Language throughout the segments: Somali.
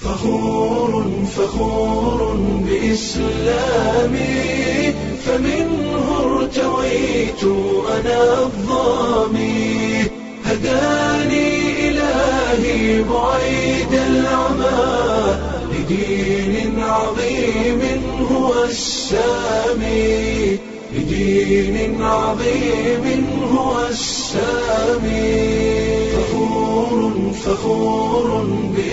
فخور فخور بإسلامي فمنه ارتويت أنا الظامي هداني إلهي بعيد العمى لدين عظيم هو السامي لدين عظيم هو السامي فخور فخور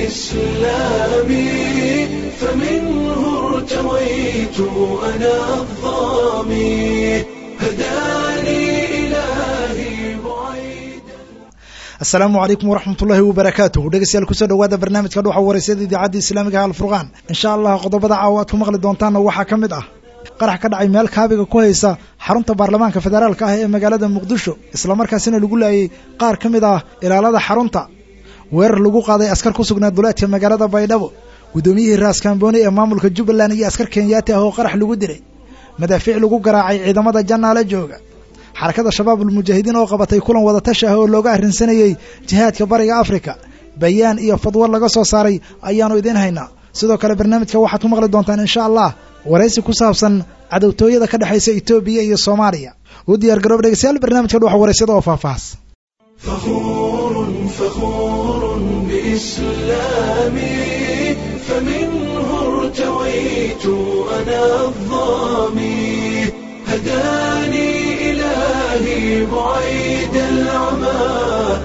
بإسلامي فمنه ارتويت أنا الظامي هداني إلهي بعيد asalaamu calaykum waraxmatullaahi wabarakaatuh dhegeystayaal kusoo dhawaada barnaamijka dhuxa wareysada idaacadda islaamiga ah alfurqaan insha allah qodobada caawa aad ku maqli doontaanna waxaa ka mid ah qarax ka dhacay meel kaabiga ku haysa xarunta baarlamaanka federaalka ah ee magaalada muqdisho islamarkaasina lagu laayay qaar ka mid ah ilaalada xarunta weerar lagu qaaday askar ku sugnaa duleedka magaalada baydhabo guddoomiyihii raaskambooni ee maamulka jubbaland iyo askar kenyaati ah oo qarax lagu dilay madaafiic lagu garaacay ciidamada jannaale jooga xarakada shabaabulmujaahidiin oo qabatay kulan wadatashi ah oo looga arrinsanayey jihaadka bariga afrika bayaan iyo fadwo laga soo saaray ayaanu idiin haynaa sidoo kale barnaamijka waxaad ku maqli doontaan insha allah waraysi ku saabsan cadowtooyada ka dhexaysa etoobiya iyo soomaaliya u diyaar garoob dhegeystayaal barnaamijka dhuxa waraysyada oo faahfaahas فخور فخور بإسلامي فمنه ارتويت أنا الظامي هداني إلهي بعيد العمى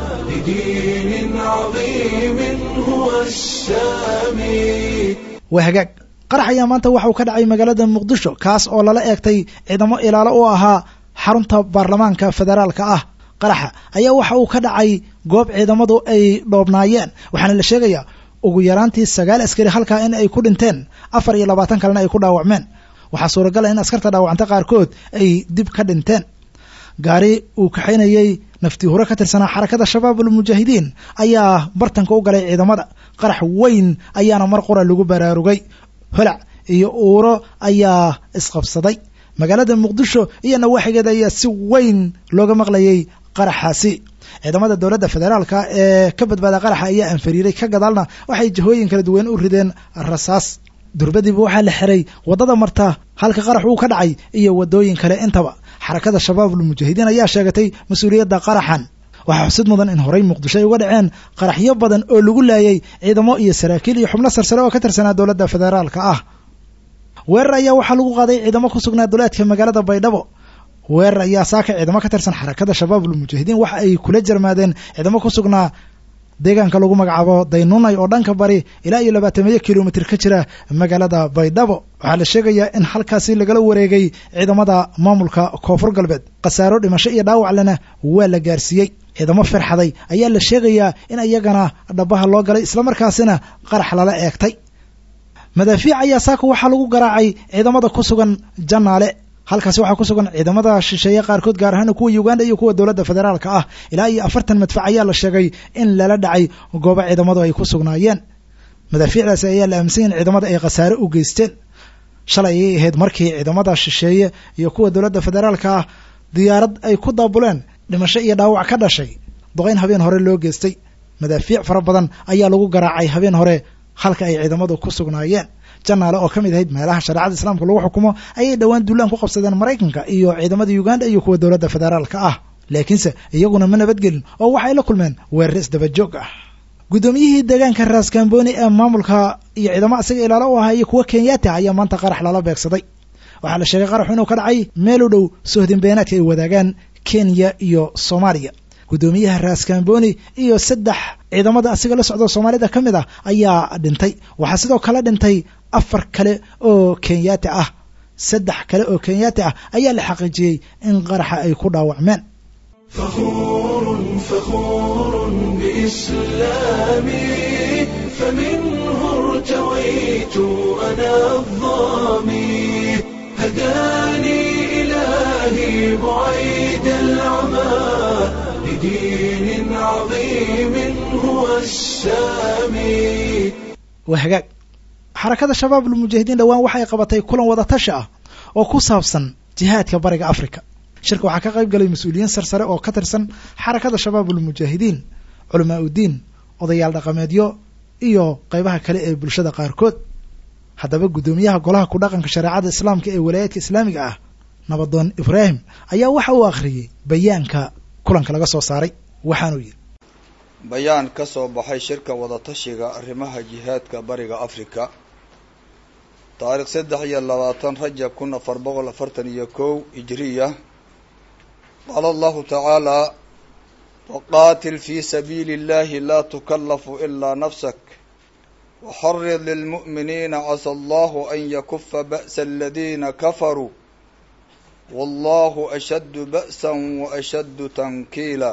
لدين عظيم هو السامي waa hagaag qarax ayaa maanta waxauu ka dhacay magaalada muqdisho kaas oo lala eegtay ciidamo ilaalo u ahaa xarunta baarlamaanka federaalka ah qaraxa ayaa waxa uu ka dhacay goob ciidamadu ay dhoobnaayeen waxaana la sheegayaa ugu yaraantii sagaal askari halkaa in ay ku dhinteen afar iyo labaatan kalena ay ku dhaawacmeen waxaa suuragala in askarta dhaawacanta qaarkood ay dib ka dhinteen gaari uu kaxaynayey naftii hure ka tirsanaa xarakada shabaabulmujaahidiin ayaa bartanka u galay ciidamada qarax weyn ayaana mar qura lagu baraarugay holac iyo uuro ayaa isqabsaday magaalada muqdisho iyo nawaaxigeeda ayaa si weyn looga maqlayay qaraxaasi ciidamada dowladda federaalka ee ka badbaada qaraxa ayaa anfariiray ka gadaalna waxay jihooyin kala duwan u rideen rasaas durbadiiba waxaa la xiray waddada marta halka qarax uu ka dhacay iyo waddooyin kale intaba xarakada shabaabulmujaahidiin ayaa sheegatay mas-uuliyadda qaraxan waxaa xusid mudan in horey muqdisho ay uga dhaceen qaraxyo badan oo lagu laayay ciidamo iyo saraakiil iyo xubno sarsare oo ka tirsanaa dowladda federaalka ah weerar ayaa waxaa lagu qaaday ciidamo ku sugnaa duleedka magaalada baydhabo weerar ayaa saaka ciidamo ka tirsan xarakada shabaabulmujaahidiin waxa ay kula jarmaadeen ciidamo ku sugnaa deegaanka lagu magacaabo daynunay oo dhanka bari ilaa iyo labaatamiyo kilomitr ka jira magaalada baydhabo waxaa la sheegayaa in halkaasi lagala wareegay ciidamada maamulka koonfur galbeed khasaaro dhimasho iyo dhaawac lena waa la gaarsiiyey ciidamo firxaday ayaa la sheegayaa in iyagana dhabaha loo galay islamarkaasina qarax lala eegtay madaafiic ayaa saaka waxaa lagu garaacay ciidamada ku sugan jannaale halkaasi waxaa ku sugan ciidamada shisheeye qaarkood gaar ahaan kuwa uganda iyo kuwa dowladda federaalka ah ilaa iyo afartan madfac ayaa la sheegay in lala dhacay goobo ciidamadu ay ku sugnaayeen madaafiicdaasi ayaa la aaminsan in ciidamada ay khasaare u geysteen shalay ayay ahayd markii ciidamada shisheeye iyo kuwa dowladda federaalka ah diyaarad ay ku daabuleen dhimasho iyo dhaawac ka dhashay doqayn habeen hore loo geystay madaafiic fara badan ayaa lagu garaacay habeen hore halka ay ciidamadu ku sugnaayeen janaale oo ka mid ahayd meelaha shareecada islaamka lagu xukumo ayay dhowaan duulaan ku qabsadeen maraykanka iyo ciidamada uganda iyo kuwa dowladda federaalka ah laakiinse iyaguna ma nabadgelin oo waxay la kulmeen weerar isdabajoog ah guddoomiyihii deegaanka raaskambooni ee maamulka iyo ciidamo isaga ilaalo u ahaa iyo kuwa kenyaati ayaa maanta qarax lala beegsaday waxaa la sheegay qaraxu inuu ka dhacay meel u dhow sohdin beenaadka ay wadaagaan kenya iyo soomaaliya guddoomiyaha raaskambooni iyo saddex ciidamada asiga la socdo soomaalida ka mid ah ayaa dhintay waxaa sidoo kale dhintay afar kale oo kenyaati ah saddex kale oo kenyaati ah ayaa la xaqiijiyey in qaraxa ay ku dhaawacmeen فخور فخور بإسلامي فمنه ارتويت أنا الظامي هداني إلهي بعيد العمى لدين عظيم هو السامي waa hagaag xarakada shabaabulmujaahidiin dhowaan waxay qabatay kulan wadatashi ah oo ku saabsan jihaadka bariga africa shirka waxaa ka qayb galay mas-uuliyiin sarsare oo ka tirsan xarakada shabaabulmujaahidiin culamaa uddiin odayaal dhaqameedyo iyo qaybaha kale ee bulshada qaarkood haddaba guddoomiyaha golaha ku dhaqanka shareecada islaamka ee walaayaadka islaamiga ah nabadoon ibraahim ayaa waxa uu akhriyey bayaanka kulanka laga soo saaray waxaanuu yidhi bayaan ka soo baxay shirka wadatashiga arrimaha jihaadka bariga afrika taariikh saddex iyo labaatan rajab kun afar boqol afartan iyo kow hijriya qaala allahu tacaala waqaatil fi sabiili اllahi laa tukallafu ilaa nafsak waxarid lilmu'miniina casa allahu an yakufa ba'sa aladiina kafaruu wallahu ashaddu ba'san wa ashaddu tankiila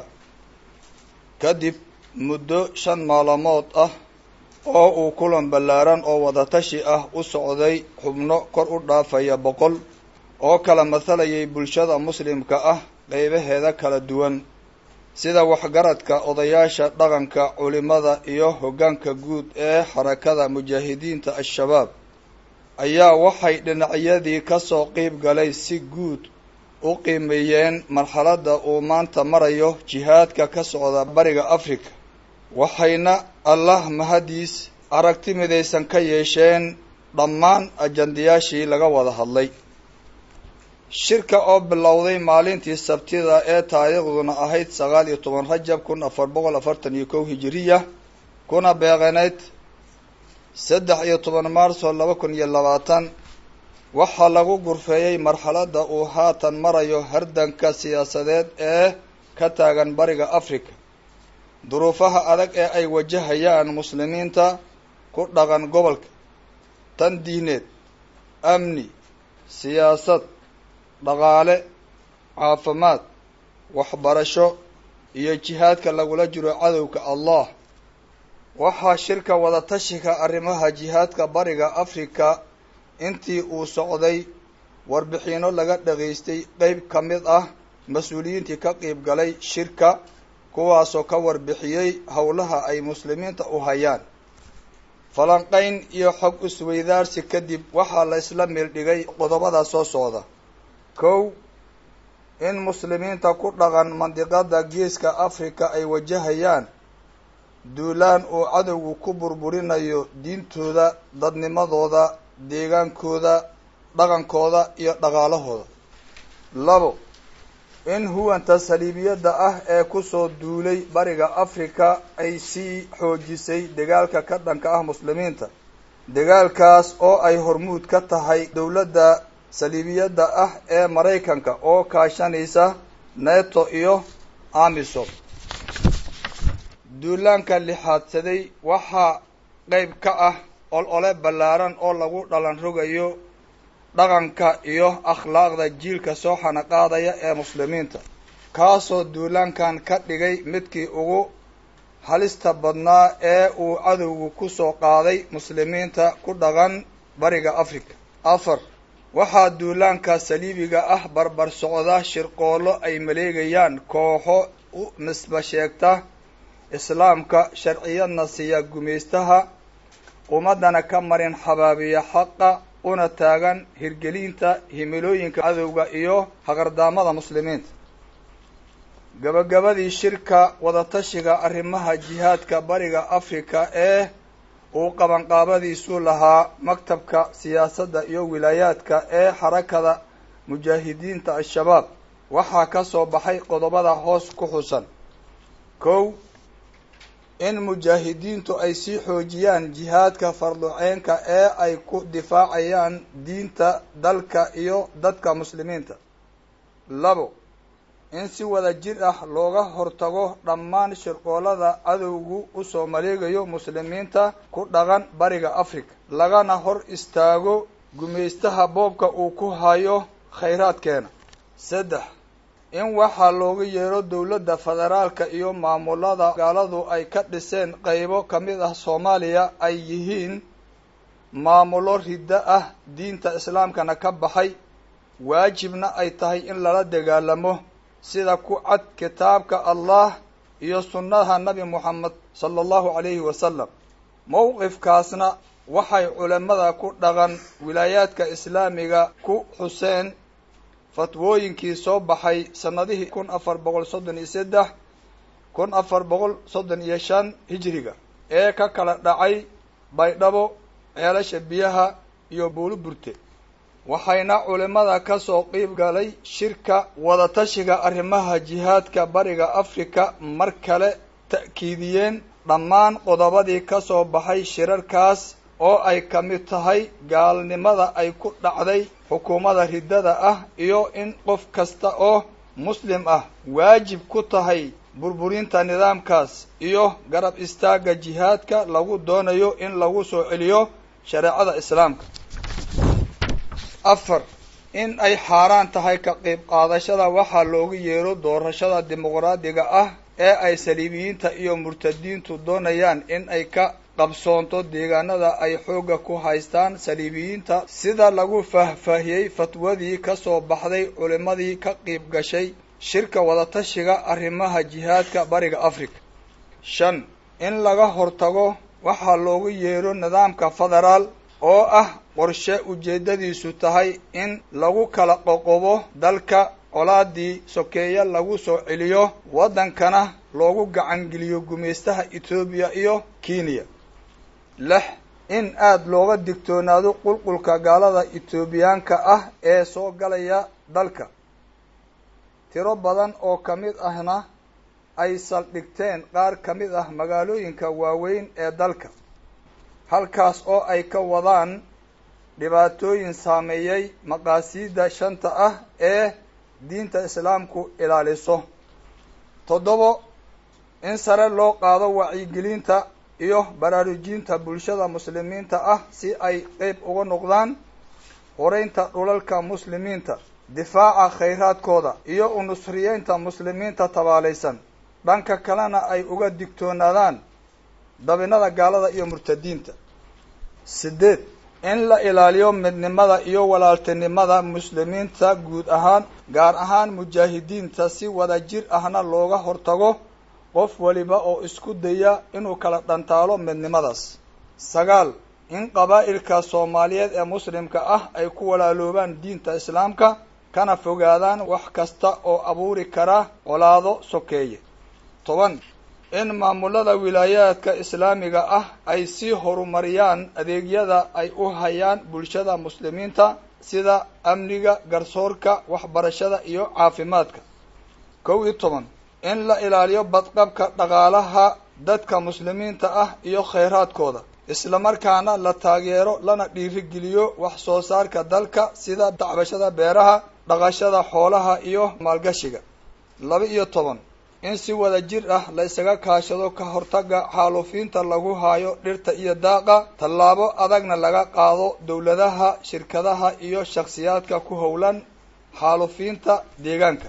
kadib muddo shan maalmood ah oo uu kulan ballaaran oo wadatashi ah u socday xubno kor u dhaafaya boqol oo kala mathalayay bulshada muslimka ah qeybaheeda kala duwan sida waxgaradka odayaasha dhaqanka culimada iyo hoggaanka guud ee xarakada mujaahidiinta al-shabaab ayaa waxay dhinacyadii ka soo qeyb galay si guud u qiimeeyeen marxaladda uu maanta marayo jihaadka ka socda bariga africa waxayna allah mahadiis aragti midaysan ka yeesheen dhammaan ajandayaashii laga wada hadlay shirka oo bilowday maalintii sabtida ee taariikhduna ahayd sagaal iyo toban rajab kun afar boqol afartan iyo kow hijiriya kuna beeqaneyd saddex iyo toban maarso laba kun iyo labaatan waxaa lagu gurfeeyey marxaladda uu haatan marayo hardanka siyaasadeed ee ka taagan bariga africa duruufaha adag ee ay wajahayaan muslimiinta ku dhaqan gobolka tan diineed amni siyaasad dhaqaale caafimaad waxbarasho iyo jihaadka lagula jiro cadowga allah waxaa shirka wadatashiga arrimaha jihaadka bariga africa intii uu socday warbixino laga dhagaystay qeyb ka mid ah mas-uuliyiintii ka qeyb galay shirka kuwaasoo ka warbixiyey howlaha ay muslimiinta u hayaan falanqayn iyo xog isweydaarsi kadib waxaa la isla meeldhigay qodobada soo socda kow in muslimiinta ku dhaqan mandiqada geeska africa ay wajahayaan duulaan uu cadowgu ku burburinayo diintooda dadnimadooda deegaankooda dhaqankooda iyo dhaqaalahooda labo in huwanta saliibiyadda ah ee kusoo duulay bariga africa ay sii xoojisay dagaalka ka dhanka ah muslimiinta dagaalkaas oo ay hormuud ka tahay dowladda saliibiyadda ah ee maraykanka oo kaashanaysa neto iyo amisom duulaanka lixaadsaday waxaa qeyb ka ah ol-ole ballaaran oo lagu dhalan rogayo dhaqanka iyo akhlaaqda jiilka soo xanaqaadaya ee muslimiinta kaasoo duulaankan ka dhigay midkii ugu halista badnaa ee uu cadowgu ku soo qaaday muslimiinta ku dhaqan bariga africa afar waxaa duulaanka saliibiga ah barbar socda shirqoollo ay maleegayaan kooxo u nisba sheegta islaamka sharciyadna siiya gumaystaha ummaddana ka marin xabaabiya xaqa una taagan hirgelinta himilooyinka cadowga iyo haqardaamada muslimiinta gabagabadii shirka wadatashiga arrimaha jihaadka bariga africa ee uu qabanqaabadiisu lahaa maktabka siyaasadda iyo wilaayaadka ee xarakada mujaahidiinta al-shabaab waxaa ka soo baxay qodobada hoos ku xusan kow in mujaahidiintu ay sii xoojiyaan jihaadka farduceenka ee ay ku difaacayaan diinta dalka iyo dadka muslimiinta labo in si wada jir ah looga hortago dhammaan shirqoolada cadowgu usoo maleegayo muslimiinta ku dhaqan bariga africa lagana hor istaago gumaystaha boobka uu ku hayo khayraadkeena saddex in waxaa looga yeero dowladda federaalka iyo maamulada gaaladu ay ka dhiseen qeybo ka mid ah soomaaliya ay yihiin maamulo riddo ah diinta islaamkana ka baxay waajibna ay tahay in lala dagaalamo sida ku cad kitaabka allah iyo sunnaha nabi moxamed sala allahu calayhi wasalam mowqifkaasna waxay culimada ku dhaqan wilaayaadka islaamiga ku xuseen fatwooyinkii soo baxay sanadihii kun afar boqol soddon iyo saddex kun afar boqol soddon iyo shan hijiriga ee ka kala dhacay baydhabo ceelasha biyaha iyo buuluburte waxayna culimmada ka soo qiib galay shirka wadatashiga arrimaha jihaadka bariga afrika mar kale ta'kiidiyeen dhammaan qodobadii ka soo baxay shirarkaas oo ay ka mid tahay gaalnimada ay ku dhacday xukuumadda riddada ah iyo in qof kasta oo muslim ah waajib ku tahay burburinta nidaamkaas iyo garab istaagga jihaadka lagu doonayo in lagu soo celiyo shareecada islaamka afar in ay xaaraan tahay ka qayb qaadashada waxaa loogu yeero doorashada dimuqraadiga ah ee ay saliibiyiinta iyo murtadiintu doonayaan in ay ka qabsoonto deegaanada ay xoogga ku haystaan saliibiyiinta sida lagu faahfaahiyey fatwadii ka soo baxday culimmadii ka qiib gashay shirka wadatashiga arrimaha jihaadka bariga africa shan in laga hortago waxaa loogu yeero nidaamka federaal oo ah qorshe ujeeddadiisu tahay in lagu kala qoqobo dalka colaadii sokeeye lagu soo celiyo waddankana loogu gacangeliyo gumaystaha etoobiya iyo kenya lix in aada looga digtoonaado qulqulka gaalada etoobiyaanka ah ee soo galaya dalka tiro badan oo ka mid ahna ay saldhigteen qaar ka mid ah magaalooyinka waaweyn ee dalka halkaas oo ay ka wadaan dhibaatooyin saameeyey maqaasiidda shanta ah ee diinta islaamku ilaaliso toddobo in sare loo qaado wacyigelinta iyo baraarujinta bulshada muslimiinta ah si ay qeyb uga noqdaan horeynta dhulalka muslimiinta difaaca khayraadkooda iyo unusriyeynta muslimiinta tabaalaysan dhanka kalena ay uga digtoonaadaan dabinada gaalada iyo murtadiinta sideed in la ilaaliyo midnimada iyo walaaltinimada muslimiinta guud ahaan gaar ahaan mujaahidiinta si wada jir ahna looga hortago qof waliba oo isku daya inuu kala dhantaalo midnimadaas sagaal in qabaa'ilka soomaaliyeed ee muslimka ah ay ku walaaloobaan diinta islaamka kana fogaadaan wax kasta oo abuuri kara colaado sokeeye toban in maamulada wilaayaadka islaamiga ah ay sii horumariyaan adeegyada ay u hayaan bulshada muslimiinta sida amniga garsoorka waxbarashada iyo caafimaadka kow iyo toban in la ilaaliyo badqabka dhaqaalaha dadka muslimiinta ah iyo khayraadkooda islamarkaana la taageero lana dhiirigeliyo wax soo saarka dalka sida dacbashada beeraha dhaqashada xoolaha iyo maalgashiga laba iyo toban in si wada jir ah la isaga kaashado ka hortaga xaaluufiinta lagu haayo dhirta iyo daaqa tallaabo adagna laga qaado dowladaha shirkadaha iyo shakhsiyaadka ku howlan xaaluufiinta deegaanka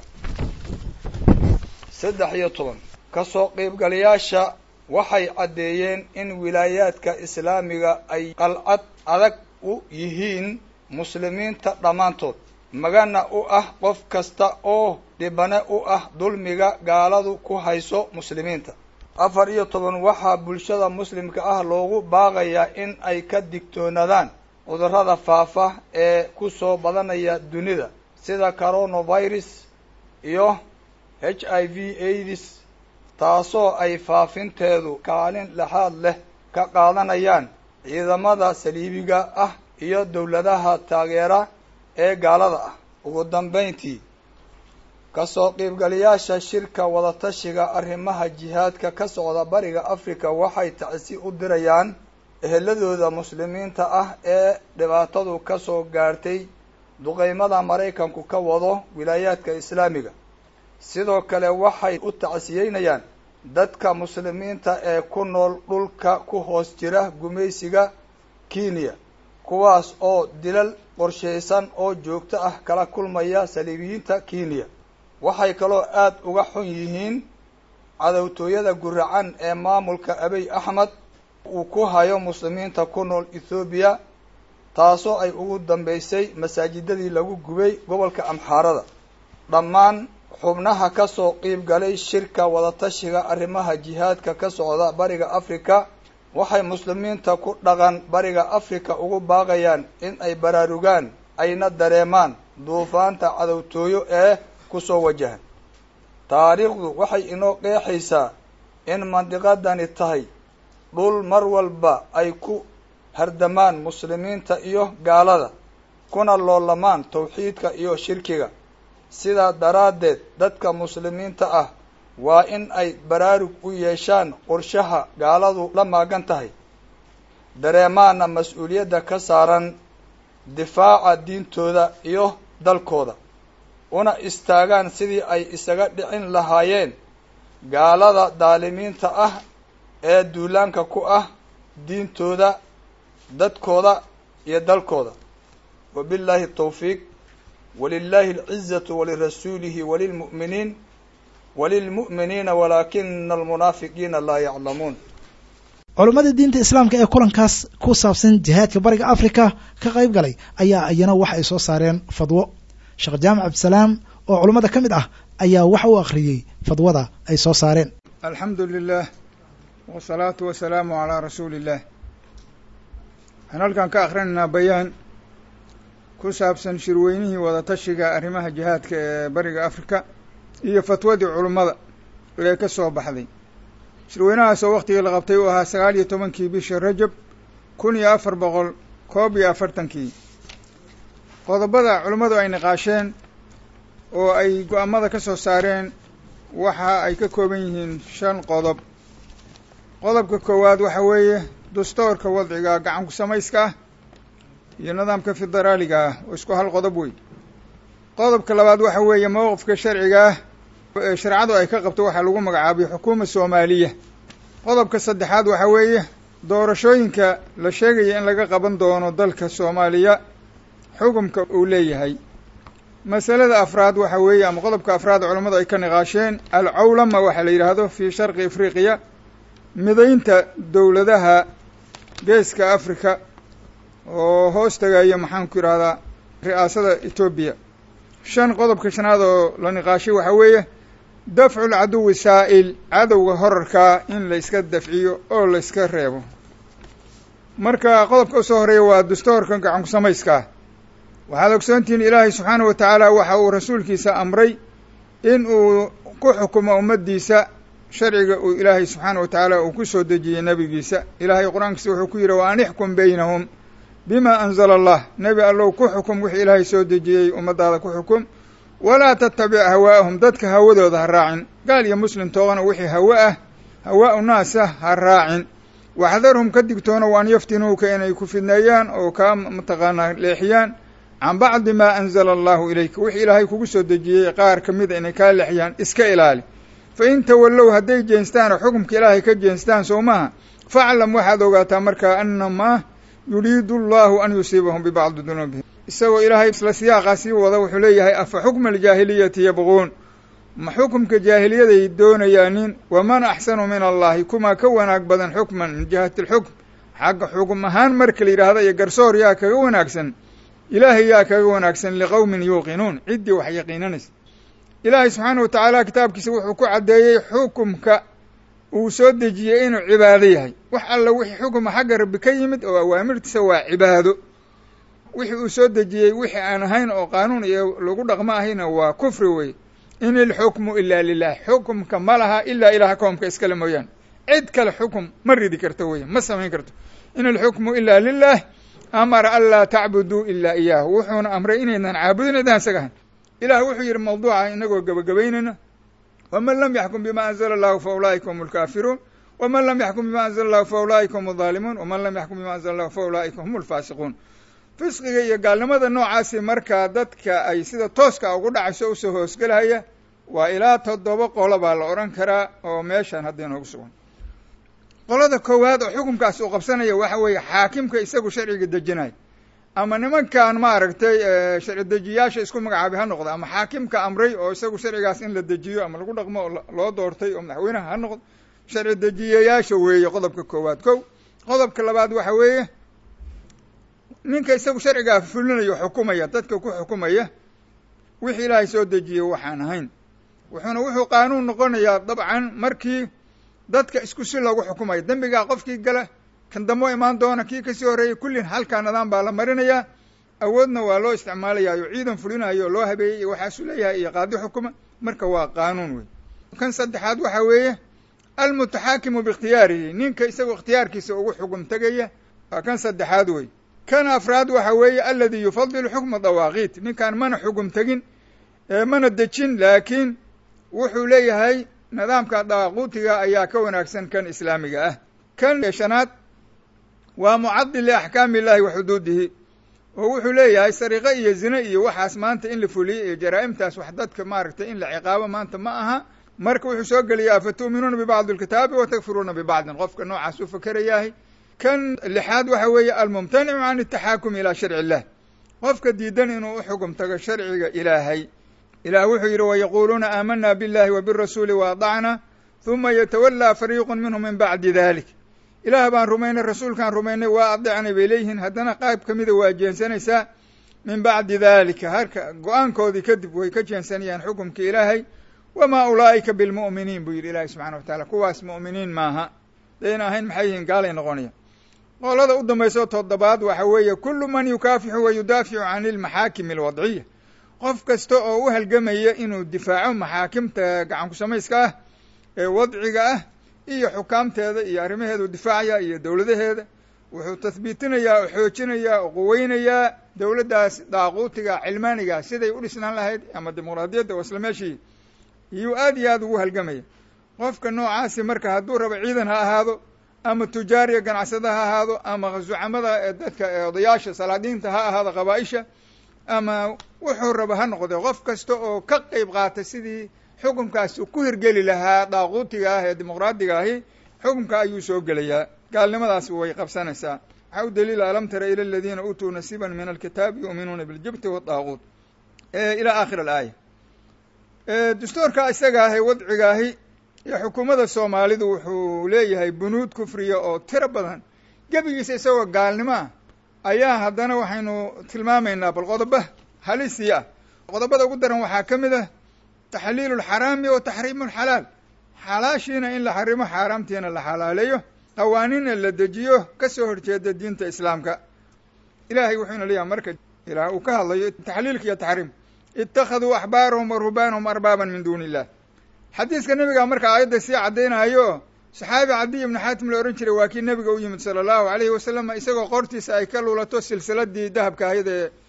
saddex iyo toban kasoo qaybgalayaasha waxay caddeeyeen in wilaayaadka islaamiga ay qalcad adag u yihiin muslimiinta dhammaantood magana u ah qof kasta oo dhibane u ah dulmiga gaaladu ku hayso muslimiinta afar iyo toban waxaa bulshada muslimka ah loogu baaqayaa in ay ka digtoonaadaan cudurrada faafa ee ku soo badanaya dunida sida coronavirus iyo h i v aids taasoo ay faafinteedu kaalin lexaad leh ka qaadanayaan ciidamada saliibiga ah iyo dowladaha taageera ee gaalada ah ugu dambayntii kasoo qiibgalayaasha shirka wadatashiga arrimaha jihaadka ka socda bariga africa waxay tacsi u dirayaan eheladooda muslimiinta ah ee dhibaatadu ka soo gaartay duqeymada maraykanku ka wado wilaayaadka islaamiga sidoo kale waxay u tacsiyeynayaan dadka muslimiinta ee ku nool dhulka ku hoos jira gumaysiga kenya kuwaas oo dilal qorshaysan oo joogto ah kala kulmaya saliibiyiinta kenya waxay kaloo aada uga xun yihiin cadowtooyada guracan ee maamulka abiy axmed uu ku hayo muslimiinta ku nool ethoobiya taasoo ay ugu dambeysay masaajidadii lagu gubay gobolka amxaarada dhammaan xubnaha ka soo qiib galay shirka wadatashiga arrimaha jihaadka ka socda bariga africa waxay muslimiinta ku dhaqan bariga africa ugu baaqayaan in ay baraarugaan ayna dareemaan duufaanta cadowtooyo ee kusoo wajahan taariikhdu waxay inoo qeexaysaa in mandiqadani tahay dhul mar walba ay ku hardamaan muslimiinta iyo gaalada kuna loolamaan tawxiidka iyo shirkiga sidaa daraaddeed dadka muslimiinta ah waa in ay baraarug u yeeshaan qorshaha gaaladu la maagan tahay dareemaana mas-uuliyadda ka saaran difaaca diintooda iyo dalkooda una istaagaan sidii ay isaga dhicin lahaayeen gaalada daalimiinta ah ee duulaanka ku ah diintooda dadkooda iyo dalkooda wabillaahi tawfiiq walilaahi alcizatu walirasuulihi walilmu'miniin walilmu'miniina walaakina almunaafiqiina laa yaclamuun culummada diinta islaamka ee kulankaas ku saabsan jihaadka bariga africa ka qayb galay ayaa iyana waxa ay soo saareen fadwo sheekh jaamac cabdisalaam oo culummada ka mid ah ayaa waxa uu akhriyey fadwada ay soo saareen alxamdu lilah wasalaatu wasalaamu calaa rasuuli illah waxaan halkan ka akhrinaynaa bayaan ku saabsan shirweynihii wadatashiga arrimaha jihaadka ee bariga africa iyo fatwadii culummada ee ka soo baxday shirweynahaas oo waktigii la qabtay uu ahaa sagaal iyo tobankii bisha rajab kun iyo afar boqol koob iyo afartankii qodobada culummadu ay niqaasheen oo ay go-aamada ka soo saareen waxa ay ka kooban yihiin shan qodob qodobka koowaad waxa weeye dastoorka wadciga gacanku samayska ah iyo nidaamka federaaliga ah oo isku hal qodob wey qodobka labaad waxa weeye mowqifka sharciga ah ee shareecadu ay ka qabto waxaa lagu magacaabay xukuuma soomaaliya qodobka saddexaad waxa weeye doorashooyinka la sheegaya in laga qaban doono dalka soomaaliya xukumka uu leeyahay masalada afraad waxa weeye ama qodobka afraad culammadu ay ka niqaasheen alcawlama waxaa la yidhaahdo fii sharqi afriqiya midaynta dowladaha geeska africa oo hoos tagaya maxaanku yidhahdaa ri'aasada etoobiya shan qodobka shanaad oo la niqaashay waxaa weeye dafcu lcaduwi saa'il cadowga horarkaa in la iska dafciyo oo la iska reebo marka qodobka usoo horeeya waa dastoorka gacanku samayska ah waxaad ogsoontihiin ilaahay subxaanahu wa tacaala waxa uu rasuulkiisa amray in uu ku xukumo ummaddiisa sharciga uu ilaahay subxaana wa tacaala uu ku soo dejiyey nebigiisa ilaahay qur-aankiisa wuxuu ku yidhi wa an ixkum baynahum bima anzala allah nebi allow ku xukum wixii ilaahay soo dejiyey ummaddaada ku xukum walaa tattabic hawaa'ahum dadka hawadooda ha raacin gaal iyo muslim toogana wixii hawa ah hawaa'u naasa ha raacin waxdarhum ka digtoona waan yaftinuuka inay ku fidneeyaan oo kaa mataqaanaa leexiyaan can bacdi maa anzala allahu ilayka wixii ilaahay kugu soo dejiyey qaar ka mida inay kaa leexiyaan iska ilaali fa in tawallow hadday jeenstaan oo xukumka ilaahay ka jeenstaan soo maha faclam waxaad ogaataa markaa annamaa yuriidu allahu an yusiibahum bibacdi dunuubihim isagoo ilaahay isla siyaaqaa sii wada wuxuu leeyahay afa xukma aljaahiliyati yabquun ma xukumka jaahiliyaday doonayaanin waman axsanu min allahi kumaa ka wanaag badan xukman min jihati alxukm xagga xukum ahaan marka la yidhaahda iyo garsoor yaa kaga wanaagsan ilaahay yaa kaga wanaagsan liqowmin yuuqinuun ciddii wax yaqiinanaysa ilaahay subxaana wa tacaala kitaabkiisa wuxuu ku caddeeyey xukumka uu soo dejiyey inuu cibaado yahay wax alla wixii xukuma xagga rabbi ka yimid oo awaamirtiisa waa cibaado wixii uu soo dejiyey wixii aan ahayn oo qaanuun iyo lagu dhaqmo ahayna waa kufri wey in ilxukmu ilaa lilah xukumka ma laha ilaa ilaha koomka iskale mooyaane cid kale xukum ma ridi karto wey ma samayn karto in ilxukmu ilaa lilah amara an laa tacbuduu ilaa iyaahu wuxuuna amray inaynan caabudin idaan isaga ahayn ilah wuxuu yidhi mawduuca inagoo gebagabaynayna waman lam yaxkum bima anzala allahu fa ulaa'ika hum alkaafiruun waman lam yaxkum bima anzala allahu fa ulaa'ika hum aldaalimuun waman lam yaxkum bima anzala allahu fa ulaa'ika hum alfaasiquun fisqiga iyo gaalnimada noocaasi markaa dadka ay sida tooska ugu dhacayso usoo hoosgelaya waa ilaa toddoba qolo baa la odhan karaa oo meeshaan hadda inoogu sugan qolada koowaad oo xukunkaas uu qabsanaya waxa weeye xaakimka isagu sharciga dejinaya ama nimankan maaragtay sharci dejiyaasha isku magacaabay ha noqdo ama xaakimka amray oo isagu sharcigaas in la dejiyo ama lagu dhaqmo oo loo doortay oo madaxweynaha ha noqdo sharci dejiyayaasha weeye qodobka koowaad kow qodobka labaad waxa weeye ninka isagu sharcigaa fulinayo xukumaya dadka ku xukumaya wixii ilaahay soo dejiyey waxaan ahayn wuxuuna wuxuu qaanuun noqonayaa dabcan markii dadka isku si loogu xukumayo dembigaa qofkii gala kan damo imaan doona kii kasii horreeyay kullin halkaa nidaam baa la marinayaa awoodna waa loo isticmaalayayo ciidan fulinayo oo loo habeeyey iyo waxaasuu leeyahay iyo qaadi xukuma marka waa qaanuun wey kan saddexaad waxa weeye almutaxaakimu biikhtiyaarihi ninka isagoo ikhtiyaarkiisa ugu xugum tegaya waa kan saddexaad wey kan afraad waxa weeye aladii yufadilu xukma dawaaqiit ninkaan mana xugum tegin mana dejin laakiin wuxuu leeyahay nidaamka dawaaquutiga ayaa ka wanaagsan kan islaamiga ah kan shanaad waa mucadil liaxkaami illahi wa xuduudihi oo wuxuu leeyahay sariqo iyo zine iyo waxaas maanta in la fuliyey iyo jaraa'imtaas wax dadka maaragtay in la ciqaabo maanta ma aha marka wuxuu soo geliyaa fatu'minuuna bibacdi alkitaabi wa takfiruuna bibacdin qofka noocaas u fakerayahay kan lixaad waxa weeye almumtanicu can ataxaakumi ilaa sharci illah qofka diidan inuu u xugum tago sharciga ilaahay ilaah wuxuu yidhi wayaquuluuna aamana biاllahi wa birasuuli waadacna huma yatawallaa fariiqu minhum min bacdi dalik ilaah baan rumaynay rasuulkaan rumaynay waa adecnay bay leeyihiin haddana qayb ka mida waa jeensanaysaa min bacdi dalika harka go-aankoodii kadib way ka jeensanayaan xukumka ilaahay wamaa ulaa'ika bilmu'miniin buu yidhi ilaahi subxana wa taala kuwaas mu'miniin maaha dayna ahayn maxay yihiin gaalay noqonaya qolada u dambayso toddobaad waxa weeye kullu man yukaafixu wa yudaaficu can ilmaxaakimi alwadciya qof kasta oo u halgamaya inuu difaaco maxaakimta gacanku samayska ah ee wadciga ah iyo xukaamteeda iyo arrimaheedu difaacaya iyo dowladaheeda wuxuu tahbiitinayaa oo xoojinayaa oo quweynayaa dowladdaas daaquutiga cilmaaniga siday u dhisnaan lahayd ama dimuqraadiyadda oo isla meeshii iyuu aad iyo aad ugu halgamaya qofka noocaasi marka hadduu rabo ciidan ha ahaado ama tujaariya ganacsada ha ahaado ama zucamada dadka odayaasha salaadiinta ha ahaado qabaa-isha ama wuxuu raba ha noqde qof kasta oo ka qeyb qaata sidii xukunkaas ku hirgeli lahaa daaquutiga ah ee dimuqraadiga ahi xukunka ayuu soo gelayaa gaalnimadaas way qabsanaysaa waxaa u daliila alam tara ila aladiina uutuu nasiiban min alkitaabi yu'minuuna biljibti waadaaquut ilaa aakhir alaaya dastuurka isaga ah ee wadciga ahi iyo xukuumadda soomaalidu wuxuu leeyahay bunuud kufriya oo tiro badan gebigiisa isagoo gaalnimo ah ayaa haddana waxaynu tilmaamaynaa bal qodoba halisii ah qodobada ugu daran waxaa ka mid ah taxliilu lxaraami wa taxriimu lxalaal xalaashiina in la xarimo xaaraamtiina la xalaaleeyo qawaaniinna la dejiyo ka soo horjeeda diinta islaamka ilahay wuxuuna leeyahay marka ilaah uu ka hadlayo taxliilka iyo taxriim ittakhaduu axbaarahum wa ruhbaanahum arbaaban min duuni illah xadiiska nebiga marka aayadda sii caddaynayo saxaabi cadiy ibnu xaatim la odhan jiray waa kii nebiga u yimid sala allahu alayhi wasalam isagoo qortiisa ay ka luulato silsiladii dahabka ahayd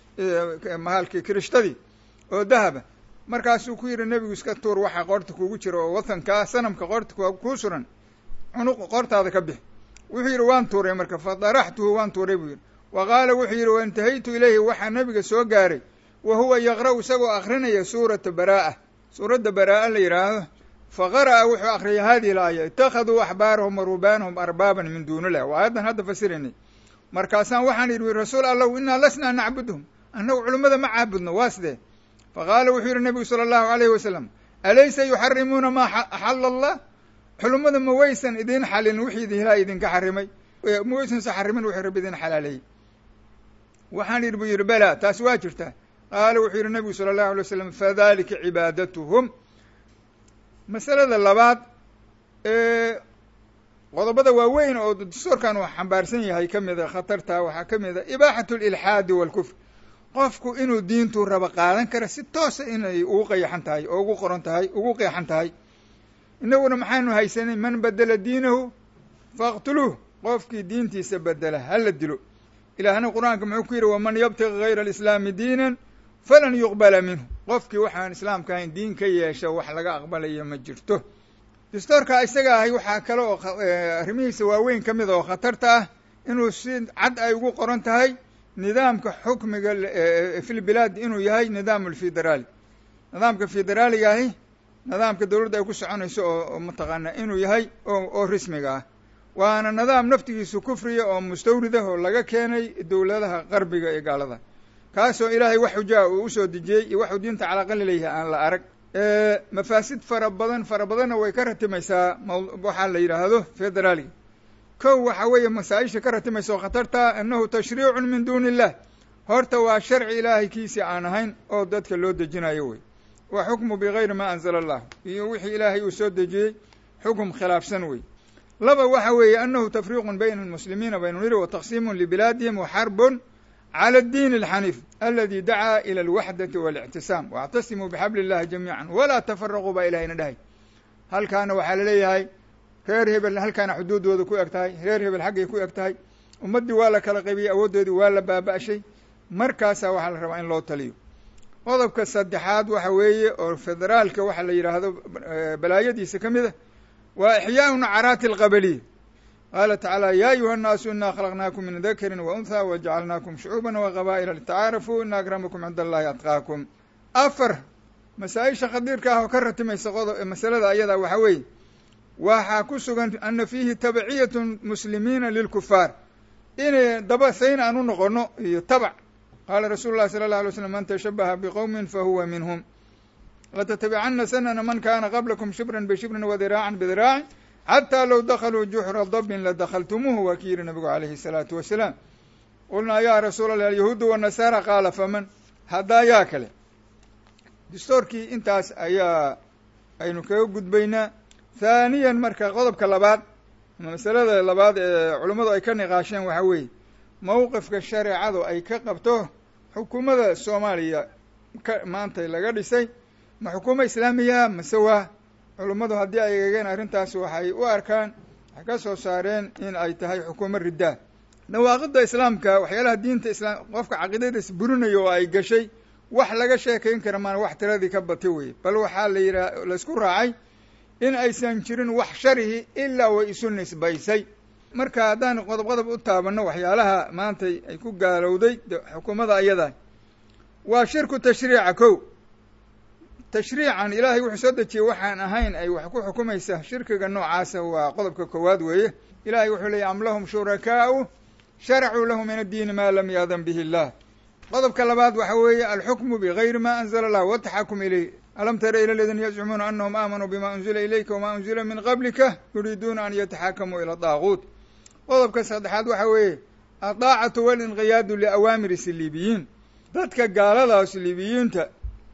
ee mahalkii kirishtadii oo dahaba markaasuu ku yidhi nebigu iska tuur waxaa qoorta kugu jira oo watankaa sanamka qoorta kuu suran cunuq qoortaada ka bix wuxuu yidhi waan tuuray marka fa daraxtuhu waan tuuray buu yidhi wa qaala wuxuu yidhi waintahaytu ilayhi waxaa nebiga soo gaaray wa huwa yaqra'u isagoo akrinaya suurata baraa'a suuradda baraa'a la yidhaahdo fa qara'a wuxuu akriyay hadihi laaya ittakhaduu axbaarahum wa rubaanahum arbaaban min duuni illah waa aayaddan hadda fasiraynay markaasaan waxaan yidhi rasuul allahu innaa lasnaa nacbuduhum annagu culimmada ma caabudno waa sidee faqaala wuxuu yidhi nebigu sala allahu alayhi wasalam alaysa yuxarimuuna maa axalla allah xulummada ma waysan idiin xalin wixii idin ilaa idinka xarimay ma waysanse xarimin wuxuu rabbi idin xalaaleeyey waxaan yidhi buu yidhi bela taas waa jirtaa qaala wuxuu yidhi nebigu sala allahu alay wasalam fadalika cibaadatuhum masalada labaad ee qodobada waaweyn oo dastuurkan uu xambaarsan yahay ka mida khatarta waxaa ka mid a ibaaxatu lilxaadi walkufr qofku inuu diintuu raba qaadan kara si toosa inay ugu qayaxan tahay oo ugu qoran tahay ugu qeexan tahay innaguna maxaanu haysanay man bedela diinahu faqtuluuh qofkii diintiisa bedela hala dilo ilaahna qur-aanka muxuu ku yidhi waman yabtaqi gayra alislaami diinan falan yuqbala minhu qofkii waxaan islaamka ahayn diin ka yeesha wax laga aqbalaya ma jirto dastoorka isaga ahay waxaa kale oo arrimihiisa waaweyn ka mid oo khatarta ah inuu si cad ay ugu qoran tahay nidaamka xukmiga fil bilaad inuu yahay nidaam alfederaali nidaamka federaaliga ahi nidaamka dowladda ay ku soconayso oo mataqaana inuu yahay oo rismiga ah waana nidaam naftigiisu kufriya oo mustawrida oo laga keenay dowladaha qarbiga ee gaalada kaasoo ilaahay wax xujaa uu usoo dejiyey iyo waxuu diinta calaqali leeyahay aan la arag mafaasid fara badan fara badanna way ka ratimaysaa waxaa la yidhaahdo federaaliga kow waxa weeye masaa-isha ka ratimaysa oo khatarta annahu tashriicun min duuni illah horta waa sharci ilaahay kiisii aan ahayn oo dadka loo dejinayo wey wa xukmu bigayri ma anzala allah iyo wixii ilaahay uu soo dejiyey xukum khilaafsan wey laba waxa weeye annahu tafriiqun bayna almuslimiina baynu niri wa taqsiimun libilaadihim wa xarbun clى الdin الxaniif aladi dacaa ilى اlwaxdati واlictisaam واctasimuu bxabl اllahi jamiica walaa tafaraquu baa ilahayna dhahay halkaana waxaa laleeyahay reer hebel halkaana xuduuddooda ku eg tahay reer hebel xaggay ku eg tahay ummaddii waa la kala qaybiyey awooddoodii waa la baaba'shay markaasaa waxaa la rabaa in loo taliyo qodobka saddexaad waxa weeye oo federaalka waxa la yidhaahdo balaayadiisa ka mid a waa ixyaau nacaraati alqabaliya qaala tacaala ya ayuha annaasu inaa khalaqnaakum min dakarin wa unthaa wajacalnaakum shucuuban wa qabaa'ila litacaarafuu ina akramakum cinda allahi atqaakum afar masaa-isha khadiirka ah oo ka ratimaysa qodo masalada ayadaa waxa weeye waxaa ku sugan ana fiihi tabciyatu muslimiina lilkufaar inay daba sayn aan u noqono iyo tabac qaala rasuulu llahi sala allah alay slam man tashabaha biqowmin fahuwa minhum latattabicana sanana man kana qablakum shibran bishibrin wadiraacan bidiraacin xataa low dakaluu juxra dabin ladakhaltumuuhu waa ki yihi nabigu calayhi الsalaatu wasalaam qulnaa ya rasuula allah alyahuudu wanasaara qaala faman haddaa yaa kale distoorkii intaas ayaa aynu kaga gudbaynaa haaniyan marka qodobka labaad masalada labaad ee culummadu ay ka niqaasheen waxaa weeye mowqifka shareecadu ay ka qabto xukuumadda soomaaliya ka maanta laga dhisay ma xukuumo islaamiya mase waa culummadu haddii ay eegeen arrintaas waxay u arkaan waxay ka soo saareen in ay tahay xukuumo riddaa dhawaaqidda islaamka waxyaalaha diinta islaam qofka caqiidadiis burinayo oo ay gashay wax laga sheekayn kara maan wax tiradii ka bati weye bal waxaa la yidhaha laysku raacay in aysan jirin wax sharihi ilaa way isu nisbaysay marka haddaan qodob qodob u taabanno waxyaalaha maanta ay ku gaalowday xukuumadda ayadaa waa shirku tashriica kow tashriican ilaahay wuxuu soo dejiyey waxaan ahayn ay wax ku xukumaysa shirkiga noocaasa waa qodobka koowaad weeye ilahay wuxuu leeyay am lahum shurakaa'u sharacuu lahu min addiini maa lam yaadan bihi illah qodobka labaad waxa weeye alxukmu bigayri ma anzala allah wataxakum ilayh alam tara ila aladiina yazcumuuna anahum aamanuu bima unzila ilayka wama unzila min qablika yuriiduuna an yataxakamuu ila daaguut qodobka saddexaad waxa weeye adaacatu walinqiyaadu liawaamiri siliibiyiin dadka gaalada siliibiyiinta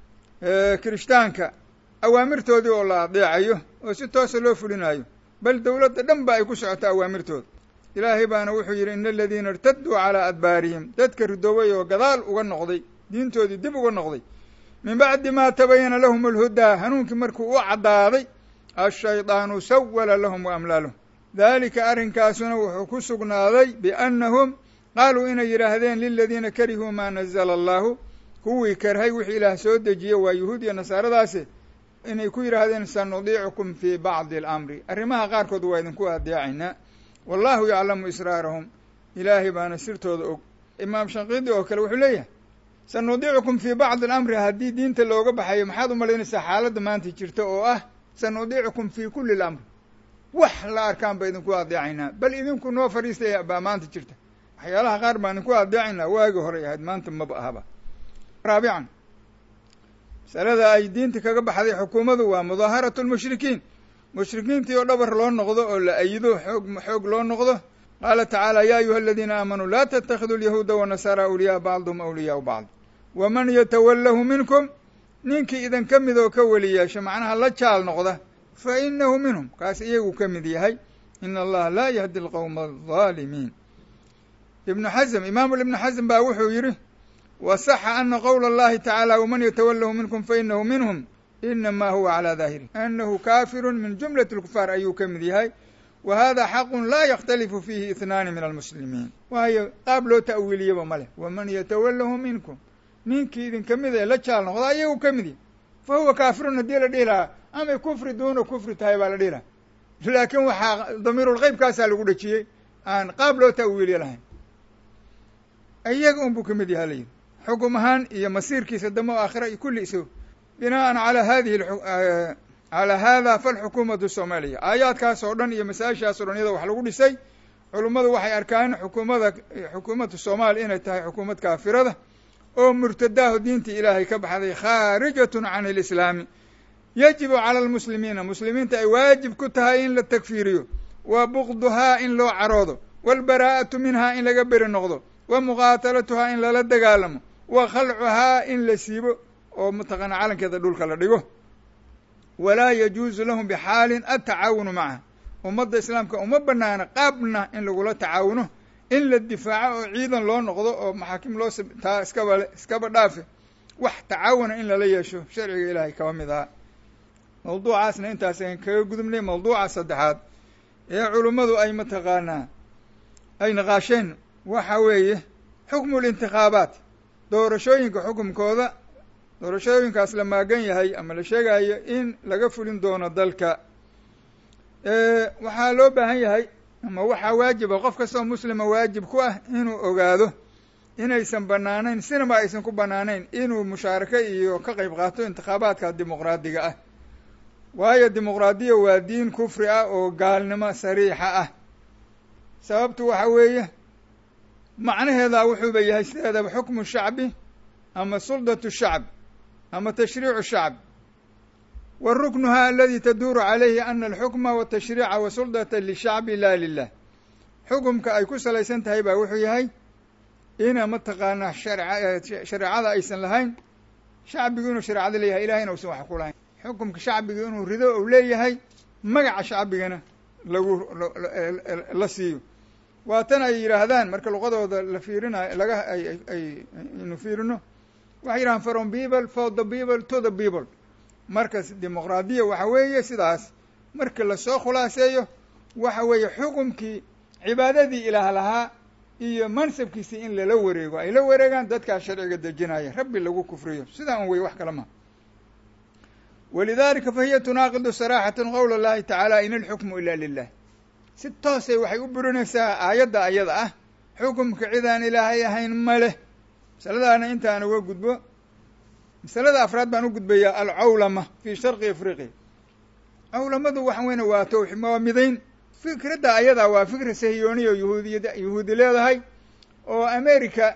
kirishtaanka awaamirtoodii oo la adeecayo oo si toosa loo fulinayo bal dowladda dhan ba ay ku socoto awaamirtooda ilaahay baana wuxuu yidhi ina aladiina irtaduu calaa adbaarihim dadka ridoobay oo gadaal uga noqday diintoodii dib uga noqday min bacdi ma tabayana lahum alhudaa hanuunkii markuu u caddaaday ashaydaanu sawala lahum wa amlaalahum daalika arrinkaasuna wuxuu ku sugnaaday biannahum qaaluu inay yidhaahdeen liladiina karihuu maa nazala allahu kuwii karhay wixii ilaah soo dejiye waa yuhuud iyo nasaaradaasi inay ku yidhaahdeen sanudiicukum fii bacdi alamri arrimaha qaarkood waa idinku adeecaynaa wallahu yaclamu israarahum ilaahay baana sirtooda og imaam shanqiidi oo kale wuxuu leeyahay sanudiicukum fii bacdi alamri haddii diinta looga baxayo maxaad u malaynaysaa xaaladda maanta jirta oo ah sanudiicukum fii kulli lamri wax la arkaan ba idinku adeecaynaa bal idinku noo fadhiistay baa maanta jirta waxyaalaha qaar baan idinku adeecaynaa waagi horay ahayd maanta maba ahaba raabican masalada ay diinta kaga baxday xukuumaddu waa mudaaharatu lmushrikiin mushrikiintii oo dhabar loo noqdo oo la ayido xoog xoog loo noqdo qaala tacaala ya ayuha aladiina aamanuu laa tatakhidu alyahuuda wanasaara awliyaa bacduhum awliyaau bacd waman yatawallahu minkum ninkii idin ka mid oo ka weli yeesho macnaha la jaal noqda fa inahu minhum kaas iyagu ka mid yahay ina allaha laa yahdi alqowma aldaalimiin ibnu xasm imaamu ibnu xasm baa wuxuu yidhi wasaxa ana qowla allahi tacaala waman yatawalahu minkum fainahu minhum inama huwa calaa daahiri anahu kaafiru min jumlati lkufaar ayuu ka mid yahay wa hada xaqun laa yakhtalifu fiihi ihnaani min almuslimiin waayo qaab loo ta'wiiliyaba ma leh waman yatawalahu minkum ninkii idinka mid ee la jaal noqda ayagu ka mid yahy fa huwa kaafirun haddii la dhihi lahaa amay kufri duuna kufri tahay baa la dhihi lahaa laakiin waxaa damiirulqeybkaasaa lagu dhejiyey aan qaab loo ta'wiiliya lahayn iyaga un buu ka mid yaha layidhi xukum ahaan iyo masiirkiisa damo aakhira iyo kulli iso bina'an calaa hadihi calaa hada falxukuumatu soomaaliya aayaadkaas oo dhan iyo masaa-ishaas o dhan iyada wax lagu dhisay culummadu waxay arkaan xukuumada xukuumadda soomaaliya inay tahay xukuumad kaafirada oo murtadaaho diintii ilaahay ka baxday khaarijatun can alislaami yajibu cala almuslimiina muslimiinta ay waajib ku tahay in la takfiiriyo wa bukduhaa in loo caroodo waalbaraa'atu minhaa in laga beri noqdo wa muqaatalatuhaa in lala dagaalamo wa khalcuhaa in la siibo oo mataqaana calankeeda dhulka la dhigo walaa yajuusu lahum bixaalin atacaawunu macaha ummadda islaamka uma banaana qaabna in lagula tacaawuno in la difaaco oo ciidan loo noqdo oo maxaakim loo taa iskaba iskaba dhaafe wax tacaawuna in lala yeesho sharciga ilaahay kaba mid ahaa mawduucaasna intaas aan kaga gudubnay mawduuca saddexaad ee culummadu ay mataqaanaa ay naqaasheen waxa weeye xukmu lintikhaabaat doorashooyinka xukumkooda doorashooyinkaas la maagan yahay ama la sheegayo in laga fulin doono dalka waxaa loo baahan yahay ama waxaa waajiba qof kastoo muslima waajib ku ah inuu ogaado inaysan banaanayn sinaba aysan ku banaanayn inuu mushaarako iyo ka qayb qaato intikhaabaadka dimuqraadiga ah waayo dimuqraadiya waa diin kufri ah oo gaalnimo sariixa ah sababtu waxa weeye macnaheeda wuxuuba yahay sideedaba xukmu shacbi ama suldatu shacb ama tashriicu shacb wa ruknuha aladi taduuru calayhi ana alxukma watashriica wa suldata lishacbi la lilah xukumka ay ku salaysan tahay baa wuxuu yahay ina mataqaanaa shareecada aysan lahayn shacbigu inuu shareecada leeyahay ilahayna usan wax ku lahayn xukumka shacbiga inuu rido ou leeyahay magaca shacbigana lagu la siiyo waa tan ay yidhaahdaan marka luqadooda la fiirinayo laga ay ay aynu fiirino waxay yidhahaan from people for the people to the people marka dimuqraadiya waxa weeye sidaas marka lasoo khulaaseeyo waxa weeye xukumkii cibaadadii ilaah lahaa iyo mansabkiisii in lala wareego ay la wareegaan dadkaa sharciga dejinaya rabbi lagu kufriyo sidaa un wey wax kale maha walidalika fahiya tunaaqidu saraxatan qowla اllahi tacaala in alxukmu ila lilah si toosay waxay u burinaysaa aayadda ayada ah xukumka cidaan ilaahay ahayn ma leh masaladaana intaan uga gudbo masalada afraad baan u gudbayaa alcawlama fi sharqi afriqiya cawlamadu waxa weyne waa tw waa midayn fikradda ayadaa waa fikra sahiyooniya o yahuudiyad yahuudi leedahay oo america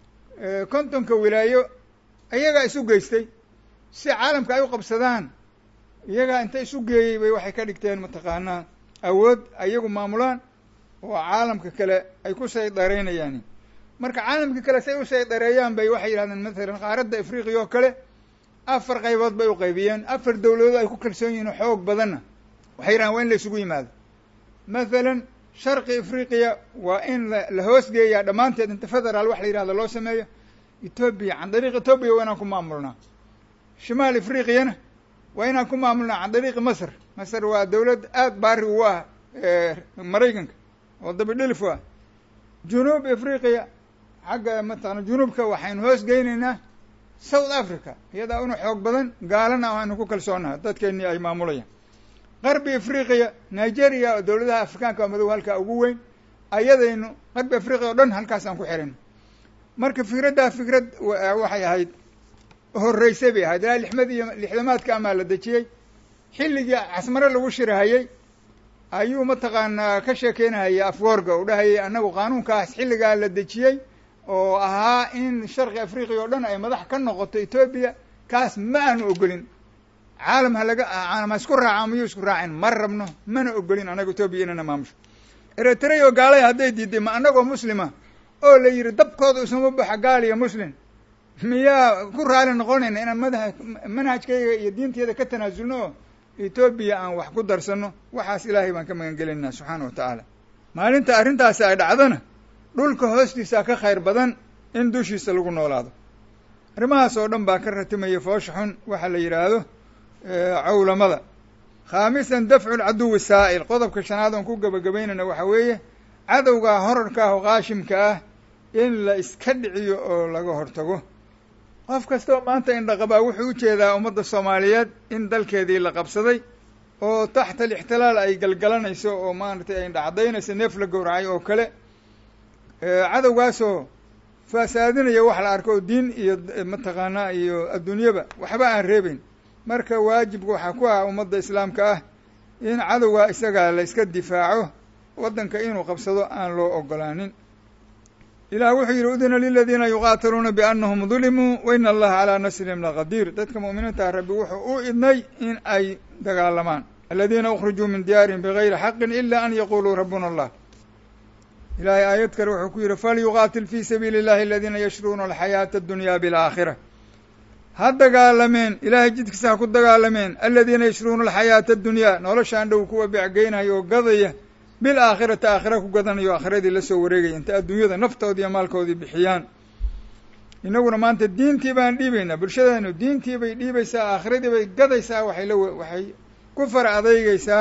kontonka wilaayo iyagaa isu geystay si caalamka ay u qabsadaan iyagaa inta isu geeyey bay waxay ka dhigteen mataqaanaa awood ayagu maamulaan oo caalamka kale ay ku saydareynayaan marka caalamka kale say u saydareeyaan bay waxay yidhahdeen mathalan qaaradda afriqiya oo kale afar qaybood bay u qaybiyeen afar dawladood ay ku kalsoon yihiin xoog badanna waxay yidhahdeen waa in la isugu yimaado mathalan sharqi afriqiya waa in la hoosgeeyaa dhammaanteed inta federaal wax la yidhahdo loo sameeyo etoobiya can dariiq etoobiya waa inaan ku maamulnaa shimaal afriqiyana waa inaan ku maamulnaa can dariiqi masr masr waa dawlad aada baari ugu ah maraykanka oo dabidhilif u ah junuub afriqiya xagga mataqana junuubka waxaynu hoos geynaynaa south africa iyadaa una xoog badan gaalana aynu ku kalsoonaha dadkeennii ay maamulayaan qarbi afriqiya nigeria oo dawladaha afrikaanka madow halkaa ugu weyn ayadaynu qarbi afriqiya o dhan halkaasaan ku xirino marka fikraddaa fikrad waxay ahayd horreysay bay ahayd ilaa lixmad iyo lixdamaadka amaa la dejiyey xilligii casmare lagu shirahayey ayuu mataqaanaa ka sheekeynahayay afwoorga u dhahayay annagu qaanuunkaas xilligaa la dejiyey oo ahaa in sharqi afriqiya oo dhan ay madax ka noqoto etoobiya kaas ma aanu ogolin caalam ha laga caalam ha isku raaca miyuu isku raacin ma rabno mana ogolin annaga etoobiya inana maamusho eritrea oo gaalay hadday diiday ma annagoo muslima oo la yidhi dabkooda isuma baxa gaal iyo muslim miyaa ku raali noqonayna inaan madaha manhajkayga iyo diinteyda ka tanaasulno oo etoobiya aan wax ku darsano waxaas ilaahay baan ka magan gelaynaa subxaana wa tacaala maalinta arrintaasi ay dhacdona dhulka hoostiisa ka khayr badan in dushiisa lagu noolaado arrimahaas oo dhan baa ka ratimaya foosha xun waxaa la yidhaahdo cawlamada khaamisan dafcu lcaduwi saa'il qodobka shanaad oon ku gebagabaynayna waxaa weeye cadowgaa horarka ah oo qaashimka ah in la iska dhiciyo oo laga hortago qof kasta oo maanta indhaqabaa wuxuu u jeedaa ummadda soomaaliyeed in dalkeedii la qabsaday oo taxta alixtilaal ay galgalanayso oo maaragtay ay indhacadaynayso neef la gowracay oo kale cadowgaasoo faasaadinaya wax la arko oo diin iyo mataqaanaa iyo adduunyaba waxba aan reebeyn marka waajibka waxaa ku ah ummadda islaamka ah in cadowgaa isagaa la iska difaaco waddanka inuu qabsado aan loo ogolaanin ilah wuxuu yidhi udina liladiina yuqaatiluuna biannahum dulimuu wa ina allaha calaa nasrihim laqadiir dadka mu'miniinta rabbi wuxuu u idnay in ay dagaalamaan aladiina ukrijuu min diyaarihim bigayri xaqin ila an yaquluu rabbuna allah ilahay aayad kale wuxuu ku yidhi falyuqaatil fi sabiili اllahi aladiina yashruuna alxayaata addunya bialaakhira ha dagaalameen ilaahay jidkiisa ha ku dagaalameen aladiina yashruuna alxayaata addunyaa noloshaan dhow kuwa becgeynaya oo gadaya bilaakhirati aakhira ku gadanayo aakhiradii lasoo wareegaya inta adduunyada naftoodii iyo maalkoodii bixiyaan innaguna maanta diintii baan dhiibaynaa bulshadeenu diintii bay dhiibaysaa aakhiradii bay gadaysaa waxay la waxay ku fara adeygeysaa